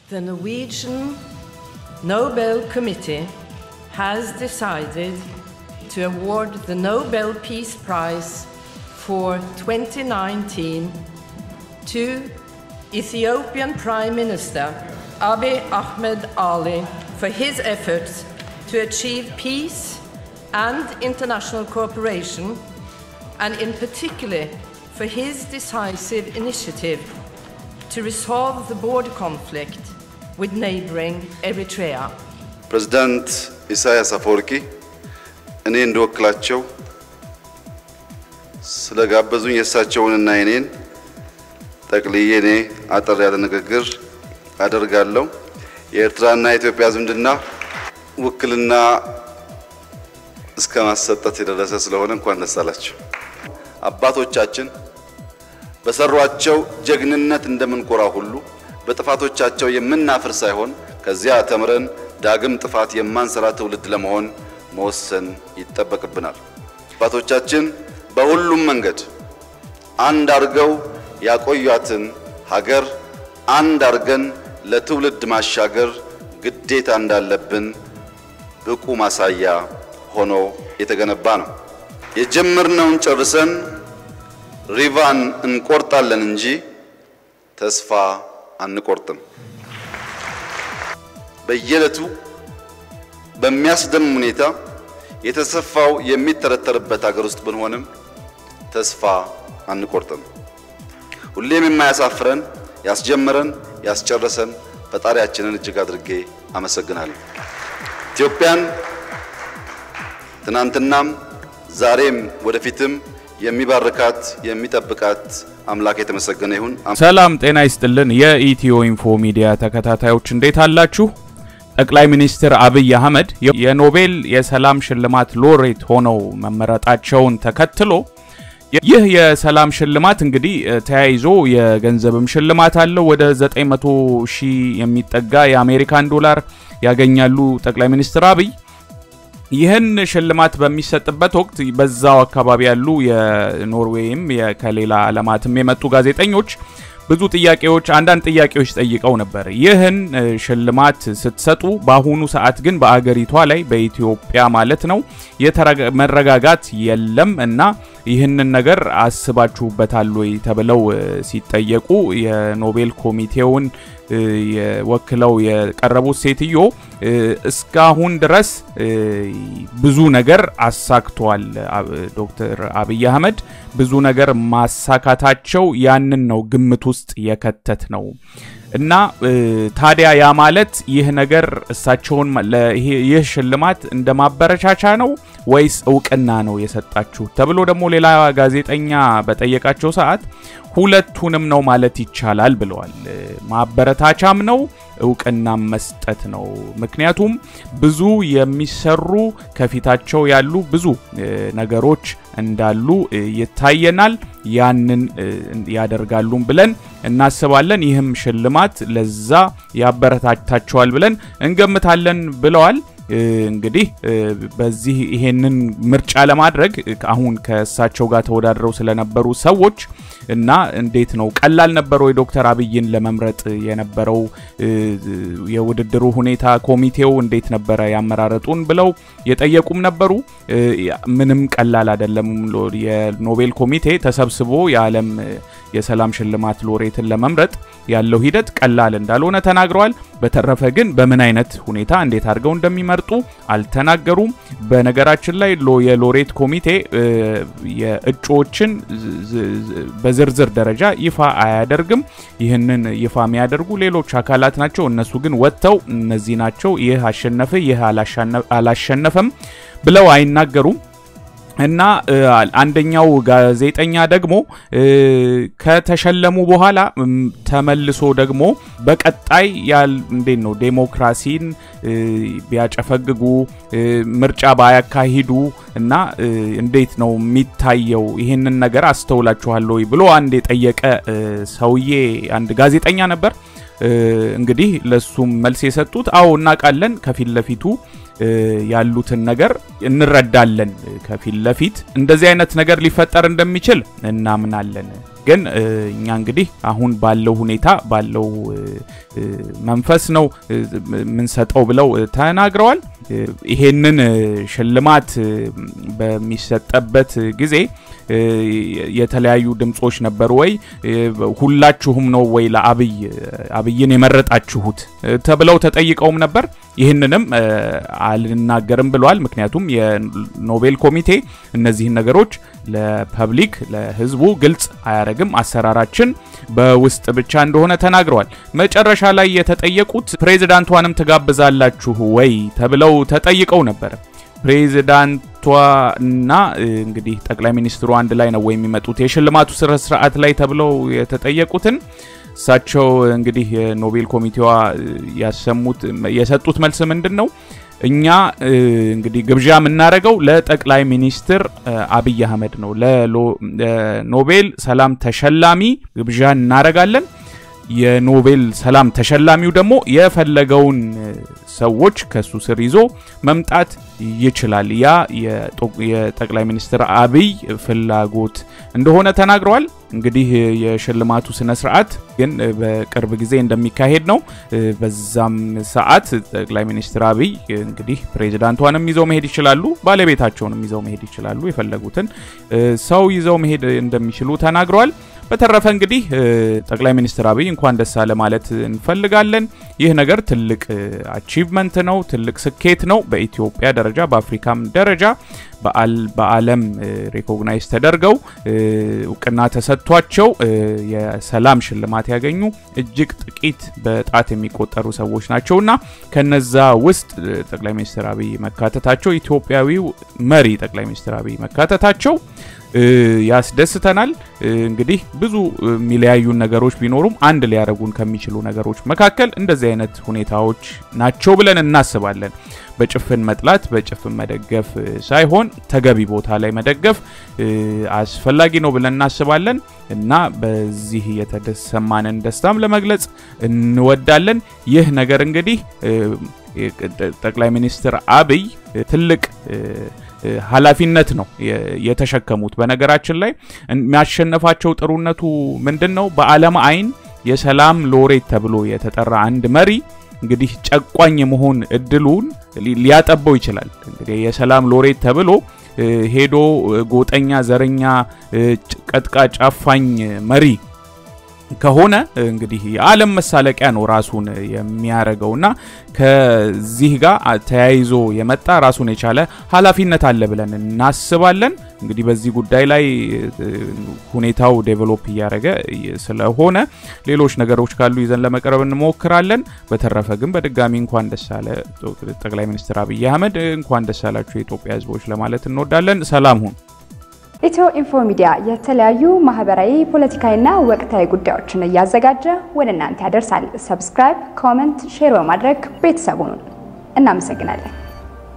The Norwegian Nobel Committee has decided to award the Nobel Peace Prize for 2019 to Ethiopian Prime Minister Abiy Ahmed Ali for his efforts to achieve peace and international cooperation, and in particular for his decisive initiative to resolve the border conflict with neighboring Eritrea. ፕሬዝዳንት ኢሳያስ አፈወርቂ እኔ እንደወክላቸው ስለጋበዙኝ የእሳቸውንና የኔን ጠቅልዬ እኔ አጠር ያለ ንግግር አደርጋለሁ። የኤርትራና የኢትዮጵያ ዝምድና ውክልና እስከ ማሰጠት የደረሰ ስለሆነ እንኳን ደስ አላቸው። አባቶቻችን በሰሯቸው ጀግንነት እንደምንኮራ ሁሉ በጥፋቶቻቸው የምናፍር ሳይሆን ከዚያ ተምረን ዳግም ጥፋት የማንሰራ ትውልድ ለመሆን መወሰን ይጠበቅብናል። አባቶቻችን በሁሉም መንገድ አንድ አርገው ያቆዩትን ሀገር አንድ አርገን ለትውልድ ማሻገር ግዴታ እንዳለብን ብቁ ማሳያ ሆኖ የተገነባ ነው። የጀመርነውን ጨርሰን ሪቫን እንቆርጣለን እንጂ ተስፋ አንቆርጥም። በየዕለቱ በሚያስደምም ሁኔታ የተሰፋው የሚተረተርበት ሀገር ውስጥ ብንሆንም ተስፋ አንቆርጥም። ሁሌም የማያሳፍረን ያስጀመረን ያስጨረሰን ፈጣሪያችንን እጅግ አድርጌ አመሰግናለሁ። ኢትዮጵያን ትናንትናም ዛሬም ወደፊትም የሚባርካት የሚጠብቃት አምላክ የተመሰገነ ይሁን። ሰላም ጤና ይስጥልን። የኢትዮ ኢንፎ ሚዲያ ተከታታዮች እንዴት አላችሁ? ጠቅላይ ሚኒስትር አብይ አህመድ የኖቤል የሰላም ሽልማት ሎሬት ሆነው መመረጣቸውን ተከትሎ ይህ የሰላም ሽልማት እንግዲህ ተያይዞ የገንዘብም ሽልማት አለው። ወደ 900 ሺህ የሚጠጋ የአሜሪካን ዶላር ያገኛሉ ጠቅላይ ሚኒስትር አብይ። ይህን ሽልማት በሚሰጥበት ወቅት በዛው አካባቢ ያሉ የኖርዌይም ከሌላ ዓለማትም የመጡ ጋዜጠኞች ብዙ ጥያቄዎች አንዳንድ ጥያቄዎች ጠይቀው ነበር። ይህን ሽልማት ስትሰጡ በአሁኑ ሰዓት ግን በአገሪቷ ላይ በኢትዮጵያ ማለት ነው መረጋጋት የለም እና ይህንን ነገር አስባችሁበታል ወይ ተብለው ሲጠየቁ የኖቤል ኮሚቴውን ወክለው የቀረቡት ሴትዮ እስካሁን ድረስ ብዙ ነገር አሳክቷል። ዶክተር አብይ አህመድ ብዙ ነገር ማሳካታቸው ያንን ነው ግምት ውስጥ የከተት ነው እና ታዲያ ያ ማለት ይህ ነገር እሳቸውን ይህ ሽልማት እንደ ማበረቻቻ ነው ወይስ እውቅና ነው የሰጣችሁ ተብሎ ደግሞ ሌላ ጋዜጠኛ በጠየቃቸው ሰዓት ሁለቱንም ነው ማለት ይቻላል ብለዋል። ማበረታቻም ነው እውቅናም መስጠት ነው። ምክንያቱም ብዙ የሚሰሩ ከፊታቸው ያሉ ብዙ ነገሮች እንዳሉ ይታየናል። ያንን ያደርጋሉም ብለን እናስባለን። ይህም ሽልማት ለዛ ያበረታታቸዋል ብለን እንገምታለን ብለዋል። እንግዲህ በዚህ ይሄንን ምርጫ ለማድረግ አሁን ከእሳቸው ጋር ተወዳድረው ስለነበሩ ሰዎች እና እንዴት ነው ቀላል ነበረው የዶክተር አብይን ለመምረጥ የነበረው የውድድሩ ሁኔታ ኮሚቴው እንዴት ነበረ ያመራረጡን ብለው የጠየቁም ነበሩ። ምንም ቀላል አይደለም። የኖቤል ኮሚቴ ተሰብስቦ የዓለም የሰላም ሽልማት ሎሬትን ለመምረጥ ያለው ሂደት ቀላል እንዳልሆነ ተናግረዋል። በተረፈ ግን በምን አይነት ሁኔታ እንዴት አድርገው እንደሚመርጡ አልተናገሩም። በነገራችን ላይ የሎሬት ኮሚቴ የእጩዎችን በዝርዝር ደረጃ ይፋ አያደርግም። ይህንን ይፋ የሚያደርጉ ሌሎች አካላት ናቸው። እነሱ ግን ወጥተው እነዚህ ናቸው፣ ይህ አሸነፈ፣ ይህ አላሸነፈም ብለው አይናገሩም። እና አንደኛው ጋዜጠኛ ደግሞ ከተሸለሙ በኋላ ተመልሶ ደግሞ በቀጣይ ያል እንዴት ነው ዴሞክራሲን ቢያጨፈግጉ ምርጫ ባያካሂዱ እና እንዴት ነው የሚታየው ይህንን ነገር አስተውላችኋል ወይ ብሎ አንድ የጠየቀ ሰውዬ አንድ ጋዜጠኛ ነበር። እንግዲህ ለሱም መልስ የሰጡት አዎ እናውቃለን ከፊት ለፊቱ ያሉትን ነገር እንረዳለን። ከፊት ለፊት እንደዚህ አይነት ነገር ሊፈጠር እንደሚችል እናምናለን። ግን እኛ እንግዲህ አሁን ባለው ሁኔታ ባለው መንፈስ ነው የምንሰጠው ብለው ተናግረዋል። ይሄንን ሽልማት በሚሰጠበት ጊዜ የተለያዩ ድምጾች ነበሩ። ወይ ሁላችሁም ነው ወይ ለአብይ አብይን የመረጣችሁት ተብለው ተጠይቀውም ነበር። ይህንንም አልናገርም ብለዋል። ምክንያቱም የኖቤል ኮሚቴ እነዚህን ነገሮች ለፐብሊክ ለህዝቡ ግልጽ አያደርግም። አሰራራችን በውስጥ ብቻ እንደሆነ ተናግረዋል። መጨረሻ ላይ የተጠየቁት ፕሬዚዳንቷንም ትጋብዛላችሁ ወይ ተብለው ተጠይቀው ነበር። ፕሬዚዳንቷና እንግዲህ ጠቅላይ ሚኒስትሩ አንድ ላይ ነው ወይ የሚመጡት የሽልማቱ ስነ ስርዓት ላይ ተብለው የተጠየቁትን እሳቸው እንግዲህ የኖቤል ኮሚቴዋ ያሰሙት የሰጡት መልስ ምንድን ነው? እኛ እንግዲህ ግብዣ የምናደርገው ለጠቅላይ ሚኒስትር አብይ አህመድ ነው። ለኖቤል ሰላም ተሸላሚ ግብዣ እናደርጋለን። የኖቤል ሰላም ተሸላሚው ደግሞ የፈለገውን ሰዎች ከሱ ስር ይዞ መምጣት ይችላል። ያ የጠቅላይ ሚኒስትር አብይ ፍላጎት እንደሆነ ተናግረዋል። እንግዲህ የሽልማቱ ስነ ስርዓት ግን በቅርብ ጊዜ እንደሚካሄድ ነው። በዛም ሰዓት ጠቅላይ ሚኒስትር አብይ እንግዲህ ፕሬዚዳንቷንም ይዘው መሄድ ይችላሉ፣ ባለቤታቸውንም ይዘው መሄድ ይችላሉ። የፈለጉትን ሰው ይዘው መሄድ እንደሚችሉ ተናግረዋል። በተረፈ እንግዲህ ጠቅላይ ሚኒስትር አብይ እንኳን ደስ አለ ማለት እንፈልጋለን። ይህ ነገር ትልቅ አቺቭመንት ነው፣ ትልቅ ስኬት ነው። በኢትዮጵያ ደረጃ በአፍሪካም ደረጃ በዓለም ሪኮግናይዝ ተደርገው እውቅና ተሰጥቷቸው የሰላም ሽልማት ያገኙ እጅግ ጥቂት በጣት የሚቆጠሩ ሰዎች ናቸውና ከነዛ ውስጥ ጠቅላይ ሚኒስትር አብይ መካተታቸው ኢትዮጵያዊው መሪ ጠቅላይ ሚኒስትር አብይ መካተታቸው ያስደስተናል። እንግዲህ ብዙ የሚለያዩን ነገሮች ቢኖሩም አንድ ሊያደርጉን ከሚችሉ ነገሮች መካከል እንደዚህ አይነት ሁኔታዎች ናቸው ብለን እናስባለን። በጭፍን መጥላት፣ በጭፍን መደገፍ ሳይሆን ተገቢ ቦታ ላይ መደገፍ አስፈላጊ ነው ብለን እናስባለን እና በዚህ የተሰማንን ደስታም ለመግለጽ እንወዳለን። ይህ ነገር እንግዲህ ጠቅላይ ሚኒስትር አብይ ትልቅ ኃላፊነት ነው የተሸከሙት። በነገራችን ላይ የሚያሸነፋቸው ጥሩነቱ ምንድን ነው? በዓለም አይን የሰላም ሎሬት ተብሎ የተጠራ አንድ መሪ እንግዲህ ጨቋኝ የመሆን እድሉን ሊያጠበው ይችላል። እንግዲህ የሰላም ሎሬት ተብሎ ሄዶ ጎጠኛ፣ ዘረኛ፣ ቀጥቃጭ፣ አፋኝ መሪ ከሆነ እንግዲህ የዓለም መሳለቂያ ነው ራሱን የሚያደርገውና ከዚህ ጋር ተያይዞ የመጣ ራሱን የቻለ ኃላፊነት አለ ብለን እናስባለን። እንግዲህ በዚህ ጉዳይ ላይ ሁኔታው ዴቨሎፕ እያደረገ ስለሆነ ሌሎች ነገሮች ካሉ ይዘን ለመቅረብ እንሞክራለን። በተረፈ ግን በድጋሚ እንኳን ደስ አለ ጠቅላይ ሚኒስትር አብይ አህመድ፣ እንኳን ደስ አላችሁ የኢትዮጵያ ሕዝቦች ለማለት እንወዳለን። ሰላም ሁን። ኢትዮ ኢንፎ ሚዲያ የተለያዩ ማህበራዊ፣ ፖለቲካዊና ወቅታዊ ጉዳዮችን እያዘጋጀ ወደ እናንተ ያደርሳል። ሰብስክራይብ፣ ኮመንት፣ ሼር በማድረግ ቤተሰቡን እናመሰግናለን።